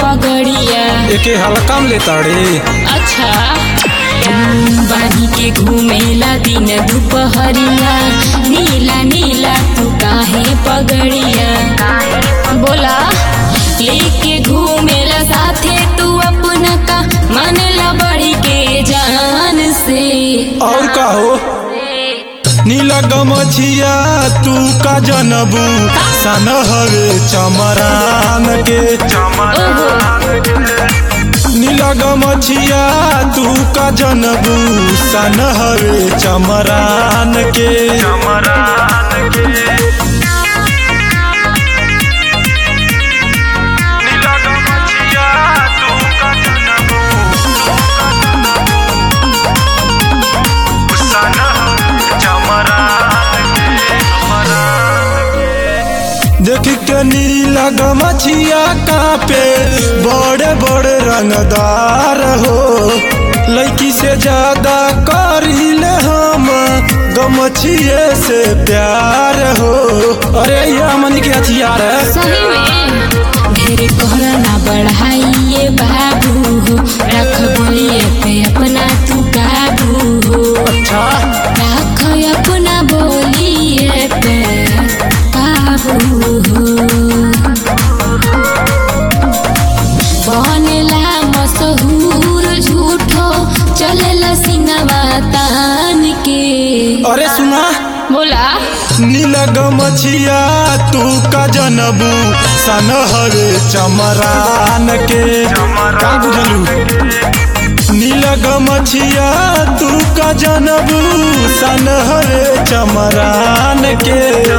पगड़िया एके हल्का में लेताड़े अच्छा बानी के घूमेला दिन दुपहरिया नीला नीला तू काहे पगड़िया बोला लेके घूमेला साथे तू अपना का मानेला बड़ी के जान से और का हो नीला गमछिया तू का जनबू सन हवे चमरान के ओहो नीला गमछिया तू का जनबू सन हवे चमरान के देख के नीला गमछिया कापे बड़े बड़े रंगदार हो लड़की से ज्यादा करीले हम गमछिए से प्यार हो अरे ये मन के हथियार है सही में ढेर कोहरा ना बढ़ाइए बाबू हो रख बोलिए पे अपना तू काबू हो अच्छा रख अपना बोलिए पे काबू हो बनेला मशहूर झूठो चलेला सिनवा तान के अरे सुना बोला नीला गमछिया तू का जनबू सन हवे चमरान के का बुझलू नीला गमछिया तू का जनबू सन हवे चमरान के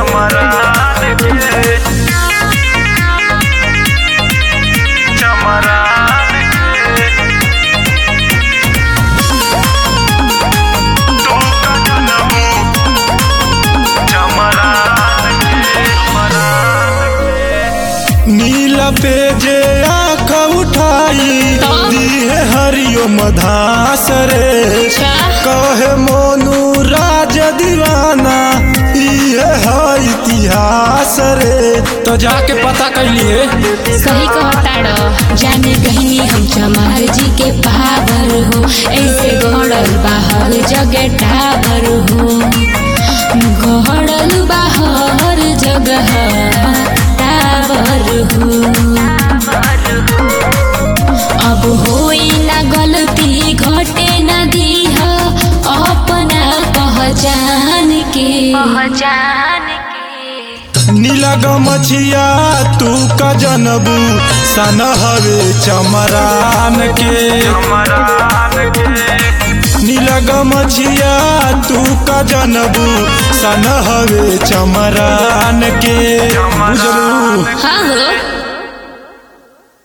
नीला पे जे आँख उठाई दिहे हरियो मधास रे अच्छा। कहे मोनू राज दीवाना इहे है इतिहास रे तो जाके पता कैलिए सही कहताड़ जाने कहनी हम चमार जी के पावर हो ऐसे गड़ल बाहर जगह टावर हो गड़ल बाहर जगह टावर हो अब होई ना गलती घटे ना दीह अपना पहचान के पहचान के नीला गमछिया तू का जनबू सन हवे चमरान के नीला गमछिया तू का जनबू सन हवे चमरान के बुझलू हाँ हो